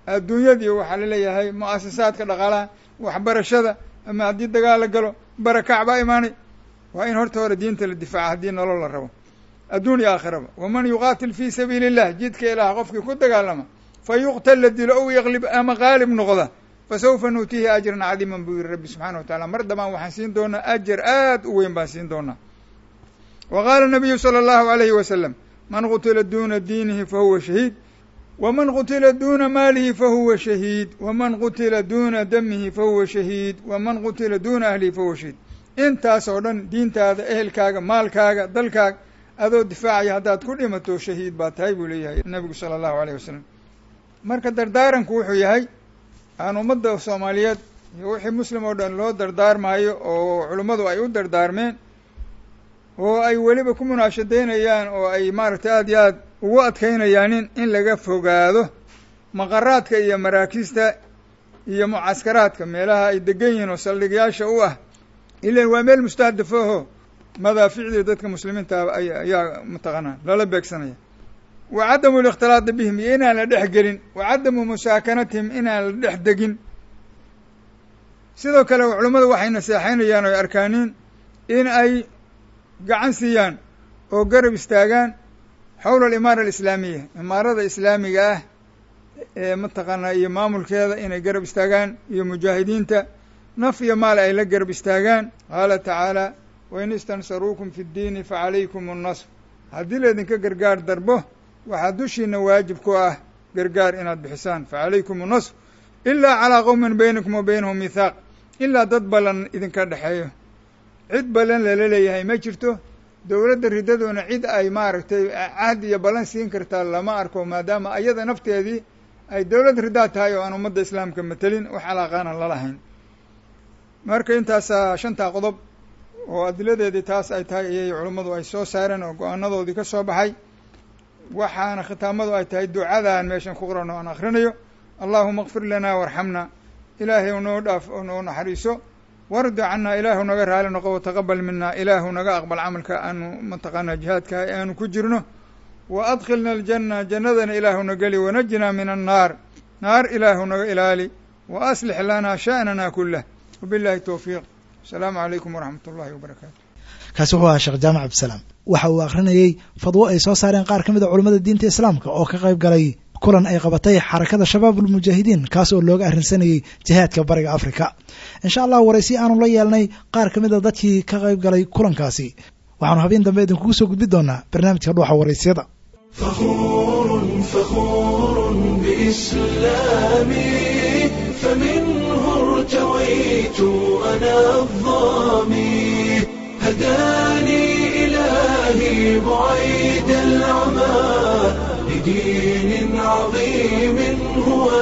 adduunyadii waxaa laleeyahay mu-asasaadka dhaqaalaha waxbarashada ama haddii dagaal la galo barakac baa imaanay waa in horta hore diinta la difaaca haddii nolol la rabo adduun iyo aakhiraba waman yuqaatil fii sabiili illah jidka ilaah qofkii ku dagaalama fa yuqtal la dilo ow yaqlib ama qaalib noqda fa sawfa nuutiihi ajran cadiiman buu yihi rabbi subxana wa tacala mar dambaan waxaan siin doonaa ajar aad u weyn baan siin doonaa wa qaala nabiyu sala allahu alayhi wasalam man qutila duuna diinihi fa huwa shahiid waman qutila duuna maalihi fa huwa shahiid waman qutila duuna damihi fa huwa shahiid waman qutila duuna ahlihi fa huwa shahiid intaas oo dhan diintaada ehelkaaga maalkaaga dalkaaga adoo difaacaya haddaad ku dhimato shahiid baa tahay buu leeyahay nabigu sala allahu alayh wasalam marka dardaaranku wuxuu yahay aan ummadda soomaaliyeed iyo wixii muslim oo dhan loo dardaarmaayo oo culummadu ay u dardaarmeen oo ay weliba ku munaashadaynayaan oo ay maaragtay aada iyo aad ugu adkaynayaanin in laga fogaado maqaraadka iyo maraakiista iyo mucaskaraadka meelaha ay degan yihiin oo saldhigyaasha u ah ilan waa meel mustahdafooho madaaficdii dadka muslimiinta ayaa mataqaanaa lala beegsanaya wa cadamu likhtilaadi bihim iyo inaan la dhex gelin wa cadamu musaakanatihim inaan la dhex degin sidoo kale culummadu waxay naseexaynayaan oo ay arkaaniin in ay gacan siiyaan oo garab istaagaan xowla alimaara alislaamiya imaarada islaamiga ah ee mataqaanaa iyo maamulkeeda inay garab istaagaan iyo mujaahidiinta naf iyo maal ay la garab istaagaan qaala tacaala wain istansaruukum fi ddiini facalaykum annasr haddii laydinka gargaar darbo waxaa dushiina waajib ku ah gargaar inaad bixisaan facalaykum annasr ilaa calaa qowmin baynakum wa baynahum mithaaq ilaa dad ballan idinka dhexeeyo cid ballan lala leeyahay ma jirto dowladda ridadoona cid ay maaragtay cahd iyo ballan siin kartaa lama arko maadaama ayada nafteedii ay dowlad ridaa tahay oo aan ummadda islaamka matelin wax alaaqaana lalahayn marka intaasaa shantaa qodob oo adiladeedii taas ay tahay ayay culummadu ay soo saareen oo go-aanadoodii ka soo baxay waxaana khitaamadu ay tahay ducadan meeshan ku qoran oo aan akrinayo allahuma kfir lanaa warxamna ilaahay u noo dhaaf oo noo naxariiso wardi cannaa ilaahu naga raali noqo wataqabal mina ilaahu naga aqbal camalka aanu mataqaanaa jihaadka aanu ku jirno wa adkhilna aljanna jannadana ilaahuna geli wanajinaa min annaar naar ilaahu naga ilaali wa aslix lanaa sha'nana kulah wabillahi towfiiq asalaamu calaykum waraxmat ullahi wabarakaatu kaasi wuxuu ahaa sheekh jaamac cabdisalaam waxa uu akhrinayey fadwo ay soo saareen qaar ka mid a culimmada diinta islaamka oo ka qayb galay kulan ay qabatay xarakada shabaab ulmujaahidiin kaas oo looga arrinsanayey jihaadka bariga afrika insha allah waraysi aanu la yeelnay qaar ka mid a dadkii ka qayb galay kulankaasi waxaanu habeen dambe idinkugu soo gudbi doonaa barnaamijka dhuuxa waraysyada فخور فخور بإسلامي فمنه ارتويت أنا الظامي هداني إلهي بعيد العمى لدين عظيم هو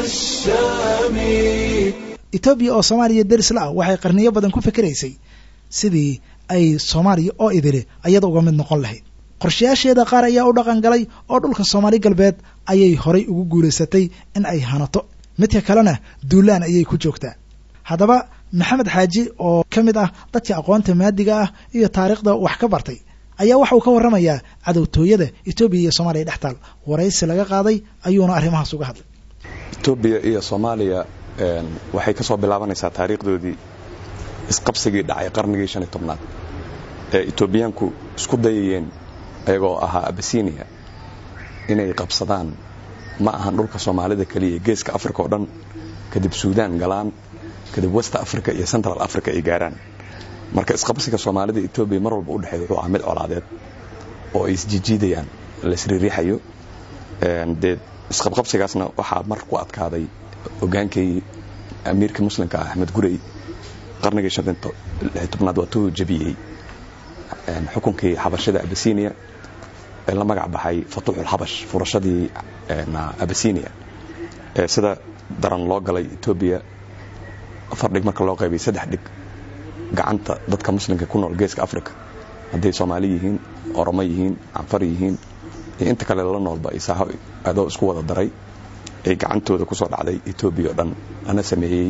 السامي etoobiya oo soomaaliya deris la ah waxay qarniyo badan ku fikiraysay sidii ay soomaaliya oo idili ayada uga mid noqon lahayd qorshayaasheeda qaar ayaa u dhaqan galay oo dhulka soomaali galbeed ayay horay ugu guulaysatay in ay hanato midka kalena duulaan ayay ku joogtaa haddaba maxamed xaaji oo ka mid ah dadka aqoonta maadiga ah iyo taariikhda wax ka bartay ayaa waxa uu ka warramayaa cadowtooyada etoobiya iyo soomaaliya dhex taal waraysi laga qaaday ayuuna arrimahaas uga hadlay etoobiya iyo soomaaliya waxay ka soo bilaabanaysaa taariikhdoodii isqabsigii dhacay qarnigii shan iyo tobnaad ee etoobiyaanku isku dayayeen ayagoo ahaa abasinia inay qabsadaan ma ahan dhulka soomaalida keliya geeska africa oo dhan kadib suudaan galaan kadib west africa iyo central africa ay gaaraan marka isqabsiga soomaalida etoobiya mar walba udhexeey wuxuu ahaa mid colaadeed oo ay isjijiidayaan la isriiriixayo dee isqabqabsigaasna waxaa mar ku adkaaday hogaankii amiirka muslimka ah axmed gurey qarnigii shan tobnaad waatuu jabiyey xukunkii xabashada abasinia ee la magac baxay fatuuxulxabash furashadii abasinia ee sida daran loo galay etoobiya afar dhig marka loo qaybay saddex dhig gacanta dadka muslimka ku nool geeska africa hadday soomaali yihiin oromo yihiin canfar yihiin iyo inta kale la noolba isaaho adoo isku wada daray ay gacantooda ku soo dhacday etoobiya oo dhan lana sameeyey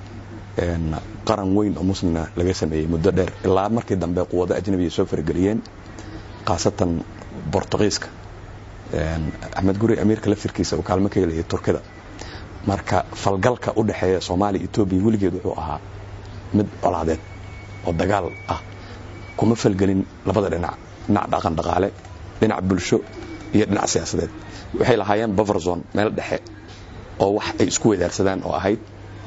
qaran weyn oo muslina laga sameeyey muddo dheer ilaa markii dambe quwado ajnabiya soo farageliyeen khaasatan bortugiiska axmed guri amiirka laftirkiisa uu kaalmo ka helaya turkida marka falgalka u dhexeeya soomaaliya etoobiya weligeed wuxuu ahaa mid colaadeed oo dagaal ah kuma falgelin labada dhinac dhinac dhaqan dhaqaale dhinac bulsho iyo dhinac siyaasadeed waxay lahaayeen baverzon meel dhexe oo wax ay isku wadaarsadaan oo ahayd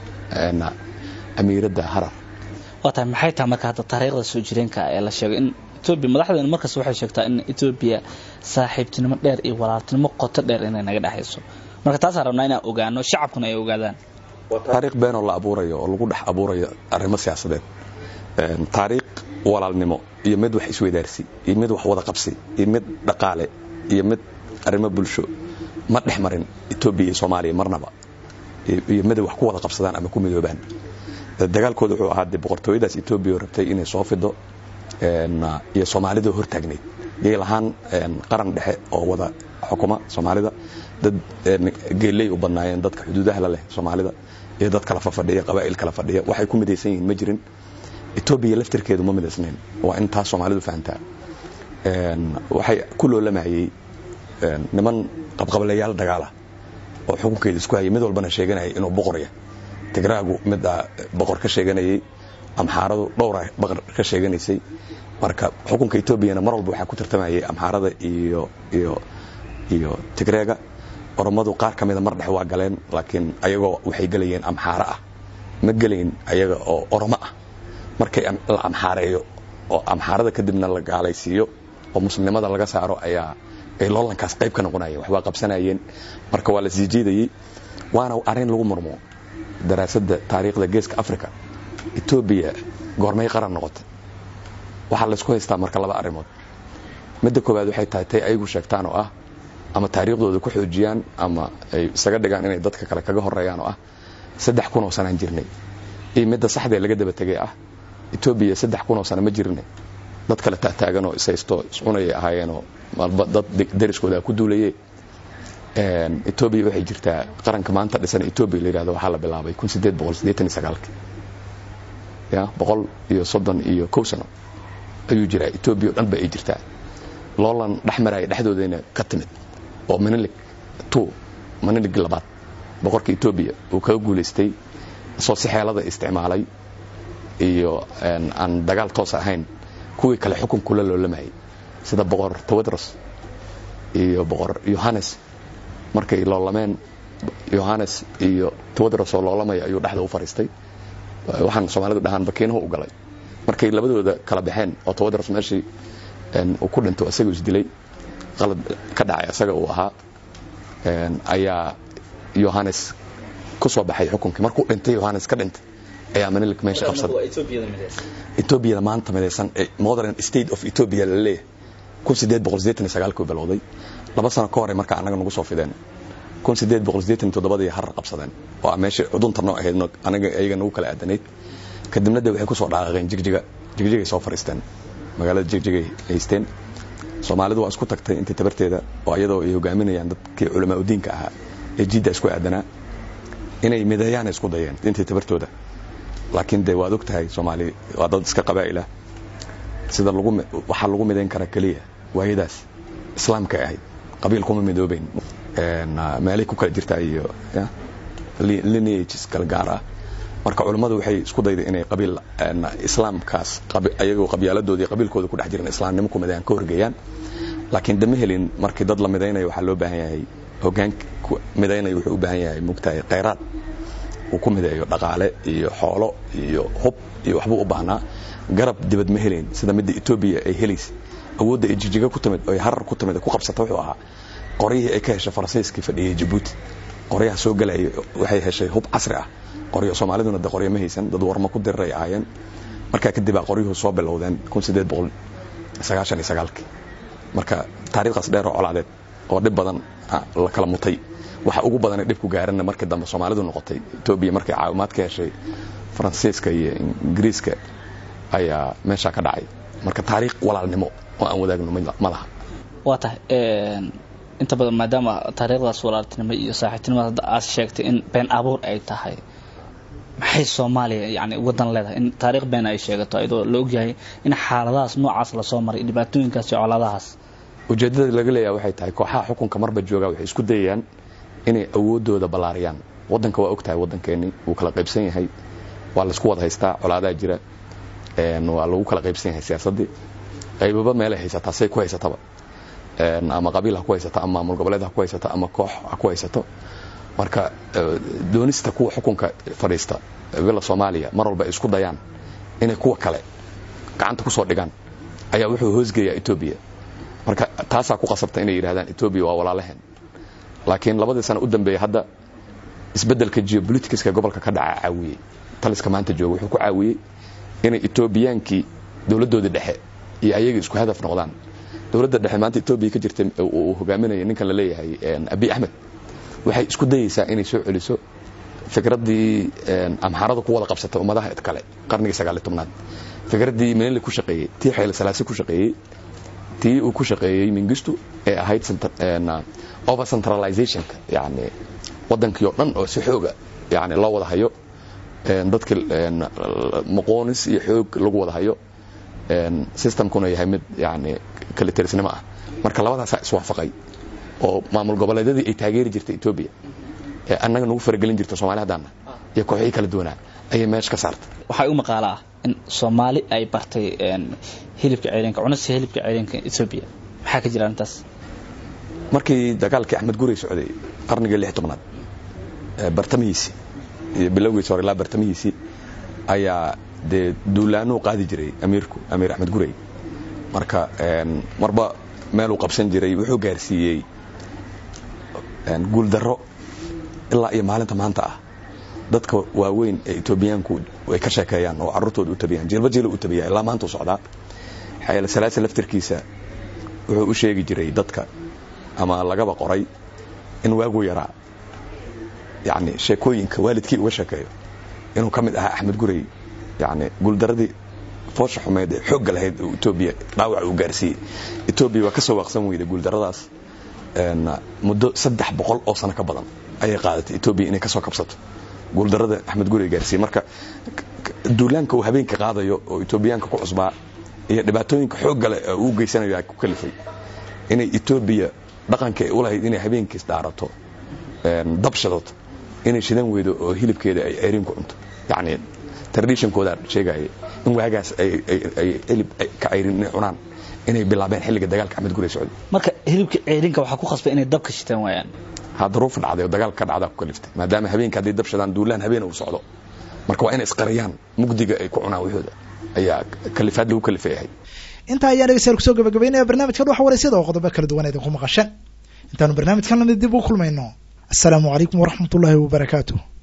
amiiradda harar waa tahay maxay tahay marka hadda taariikhda soo jireenka ee la sheegay in etoobiya madaxdeena markas waxay sheegtaa in etoobiya saaxiibtinimo dheer iyo walaaltinimo qoto dheer inay naga dhexayso marka taasaan rabnaa inaan ogaano shacabkuna ay ogaadaan taariikh beenoo la abuurayo oo lagu dhex abuurayo arrimo siyaasadeed taariikh walaalnimo iyo mid wax isweydaarsi iyo mid wax wada qabsi iyo mid dhaqaale iyo mid arrimo bulsho ma dhex marin etoobiya iyo soomaaliya marnaba iyo miday wax ku wada qabsadaan ama ku midoobaan dagaalkooda wuxuu ahaa dee boqortooyadaas etoobiya oo rabtay inay soo fido iyo soomaalida hortaagnayd yay lahaan qaran dhexe oo wada xukuma soomaalida dad geelley u badnaayeen dadka xuduudaha la leh soomaalida iyo dad kala fafadhiya qabaa'il kala fadhiya waxay ku midaysan yihiin ma jirin etoobiya laftirkeedu ma midaysnayn waa in taas soomaalidu fahamtaa waxay ku loolamayey niman qabqablayaal dagaala oo xukunkeeda isku hayay mid walbana sheeganayay inuu boqorya tigraagu middaa boqor ka sheeganayay amxaaradu dhowra boqor ka sheeganaysay marka xukunka etoobiyana mar walba waxaa ku tartamayay amxaarada iyo iyo iyo tigreega oromadu qaar ka mida mar dhex waa galeen laakiin ayagoo waxay gelayeen amxaaro ah ma gelayn ayaga oo oromo ah markay la amxaareeyo oo amxaarada kadibna la gaalaysiiyo oo muslimnimada laga saaro ayaa ay loolankaas qayb ka noqonayeen waxbaa qabsanayeen marka waa la sii jiidayey waana arrin lagu murmo daraasadda taariikhda geeska africa etoobiya goormay qaran noqotay waxaa laysku haystaa marka laba arrimood midda koowaad waxay tahay tay ayagu sheegtaan oo ah ama taariikhdooda ku xoojiyaan ama ay isaga dhigaan inay dadka kale kaga horeeyaan oo ah saddex kun oo sanaan jirnay iyo midda saxdee laga daba tegay ah etoobiya saddex kun oo sano ma jirne dad kale taataaganoo ishaysto iscunayay ahaayeenoo malba dad dariskooda ku duulaye etoobiya waxay jirtaa qaranka maanta dhisan etoobiya la yihahdo waxaa la bilaabay kun sideed boqol siddeetan iyo sagaalki ya boqol iyo soddon iyo kow sano ayuu jiraa etoobiya o dhan ba ay jirtaa loolan dhex maraya dhexdoodayna ka timid oo manilig two manilig labaad boqorka etoobiya uu kaga guulaystay soo si xeelada isticmaalay iyo aan dagaal toos ahayn kuwii kale xukunkula loolamayay sida boqor tawadros iyo boqor yohannes markay loolameen yohannes iyo tawadros oo loolamaya ayuu dhexda u fariistay waxaan soomaalidu dhahaan bakiinahu u galay markay labadooda kala baxeen oo tawadros meeshii uu ku dhinto isaga isdilay qalad ka dhacay isaga uu ahaa ayaa yohannes ku soo baxay xukunkii markuu dhintay yohannes ka dhintay ayaa manilik meesha qabsaday etoobiyada maanta midaysan modern state of ethiopia la leeyahay kun sideed boqol sideetan iyo sagaalkii bilowday laba sano ka hore marka annaga nagu soo fideen kun sideed boqol sideetan iyo toddobadii harar qabsadeen oo meesha cudunta noo ahayd anaga iyaga nagu kala aadanayd kadibna de waxay ku soo dhaaqaqeen jigjiga jigjigay soo fariisteen magaalada jigjigay haysteen soomaalidu waa isku tagtay intii tabarteeda oo iyadoo ay hogaaminayaan dadkii culamaa udiinka ahaa ee jiidda isku aadanaa inay mideeyaana isku dayeen intii tabartooda laakiin de waad og tahay soomaali waa dad iska qabaa'ila sida lagu waxaa lagu midayn karaa keliya waayadaas islaamka ahayd qabiil kuma midoobeyn meelay ku kala jirtaa iyo lineages kala gaar ah marka culummadu waxay isku dayday inay qabiil islaamkaas ayagoo qabyaaladooda iyo qabiilkooda ku dhex jiran islaamnimo ku midayaan ka horgeeyaan laakiin dama helin markii dad la midaynayo waxaa loo baahan yahay hogaanka midaynayo wuxuu u baahan yahay mugtahay khayraad uu ku mideeyo dhaqaale iyo xoolo iyo hub iyo waxbuu u baahnaa garab dibad ma helayn sida midda etoobiya ay helaysa awoodda ay jijiga ku timid oy harar ku timid ku qabsata wuxuu ahaa qoryihii ay ka heshay faransiiskii fadhiyey jabuuti qoryaha soo galaya waxay heshay hub casri ah qoryo soomaaliduna de qoryo ma haysan dad warma ku diriray ahaayeen markaa kadibaa qoryuhu soo bilowdeen kun sideed boqol sagaashan iyo sagaalkii marka taariikhdaas dheer oo colaadeed oo dhib badan la kala mutay waxa ugu badanay dhibku gaaranna markii dambe soomaalidu noqotay etoobiya markay caawimaad ka heshay faransiiska iyo ingiriiska ayaa meeshaa ka dhacay marka taariikh walaalnimo oo aan wadaagno ma laha waa tahay inta badan maadaama taariikhdaas walaaltinimo iyo saaxiibtinimada hadda aad sheegtay in been abuur ay tahay maxay soomaaliya yani wadan leedahay in taariikh been ay sheegato iyadoo la ogyahay in xaaladahaas noocaas lasoo maray dhibaatooyinkaas iyo colaadahaas ujeeddada laga leeyaha waxay tahay kooxaha xukunka marba jooga waxay isku dayayaan inay awooddooda ballaariyaan waddanka waa og tahay waddankeennii wuu kala qaybsan yahay waa laysku wada haystaa colaadaa jira waa lagu kala qaybsan yahay siyaasaddii qaybaba meelay haysataa say ku haysataba ama qabiil ha ku haysato ama maamul goboleed ha ku haysato ama koox ha ku haysato marka doonista kuwa xukunka fadhiista villa soomaaliya mar walba ay isku dayaan inay kuwa kale gacanta kusoo dhigaan ayaa wuxuu hoosgeeyaa etoobiya marka taasaa ku qasabta inay yidhahdaan etoobiya waa walaalaheen laakiin labadii sano u dambeeya hadda isbeddelka geopoliticska gobolka ka dhaca caawiyey taliska maanta jooga wuxuu ku caawiyey inay etoobiyaankii dowladdoodii dhexe iyo ayaga isku hadaf noqdaan dowladda dhexe maanta etoobiya ka jirta uu hogaaminaya ninkan la leeyahay abi axmed waxay isku dayeysaa inay soo celiso fikraddii amxaarada ku wada qabsatay ummadaha kale qarnigii sagaaliy tobnaad fikraddii meneli ku shaqeeyey tii xeyle salaasi ku shaqeeyey tii uu ku shaqeeyey mingistu ee ahayd over centralizationka yani waddankii oo dhan oo si xooga yani loo wada hayo dadki maqoonis iyo xoog lagu wada hayo systemkuna yahay mid yani kaliterisnimo ah marka labadaasaa iswaafaqay oo maamul goboleedyadii ay taageeri jirtay etoobiya ee annaga nagu faragelin jirta soomali haddaana iyo kooxihii kala duwanaa ayay meesha ka saartay waxaa u maqaala ah in soomaali ay bartay hilibka ceelinka cunista hilibka ceelinka etoobiya maxaa ka jira arrintaas markii dagaalkii axmed gurey socday qarnigii lix tobnaad bartamihiisii iyo bilowgiisi hore ilaa bartamihiisii ayaa dee duulaanuu qaadi jiray amiirku amiir axmed gurey marka marba meeluu qabsan jiray wuxuu gaarsiiyey guuldarro ilaa iyo maalinta maanta ah dadka waaweyn ee etoobiyaanku ay ka sheekeeyaan oo carruurtooda u tabiyaan jiilba jiila u tabiya ilaa maanta u socdaa xayale salaasa laftirkiisa wuxuu u sheegi jiray dadka ama lagaba qoray in waaguu yaraa yani sheekooyinka waalidkii uga sheekeeyo inuu ka mid ahaa axmed gurey yani guuldaradii foosha xumeed ee xoogga lahayd oo etoobiya dhaawac uu gaarsiiyey etoobiya waa ka soo waaqsan weyda guuldaradaas muddo saddex boqol oo sano ka badan ayay qaadatay etoobiya inay ka soo kabsato guuldarada axmed gurey gaarsiiyey marka duulaanka uu habeenka qaadayo oo etoobiyaanka ku cusbaa iyo dhibaatooyinka xoogga leh uu geysanayo ay ku kalifay inay etoobiya dhaqanka ay u lahayd inay habeenkiis dhaarato dabshadood inay shidan weydo oo hilibkeeda ay ceeriin ku cunto yacni traditionkooda sheegaya in waagaas ay hilib ka ceyrin inay cunaan inay bilaabeen xilliga dagaalka axmed gurey socday marka hilibka ceerinka waxaa ku khasbay inay dabka shitaan waayaan ha daruuf dhacday oo dagaalka ka dhacdaa ku kaliftay maadaama habeenka hadday dab shadaan duulaan habeen uu socdo marka waa inay isqariyaan mugdiga ay ku cunaan wixooda ayaa kalifaad lagu kalifayahay intaa ayaan dhegeystayaal kusoo gabagabaynaya barnaamijka dhuxa waraysyada oo qodobo kala duwan idinku maqasheen intaanu barnaamijkan lamid dib u kulmayno assalaamu calaykum waraxmat ullaahi wabarakaatu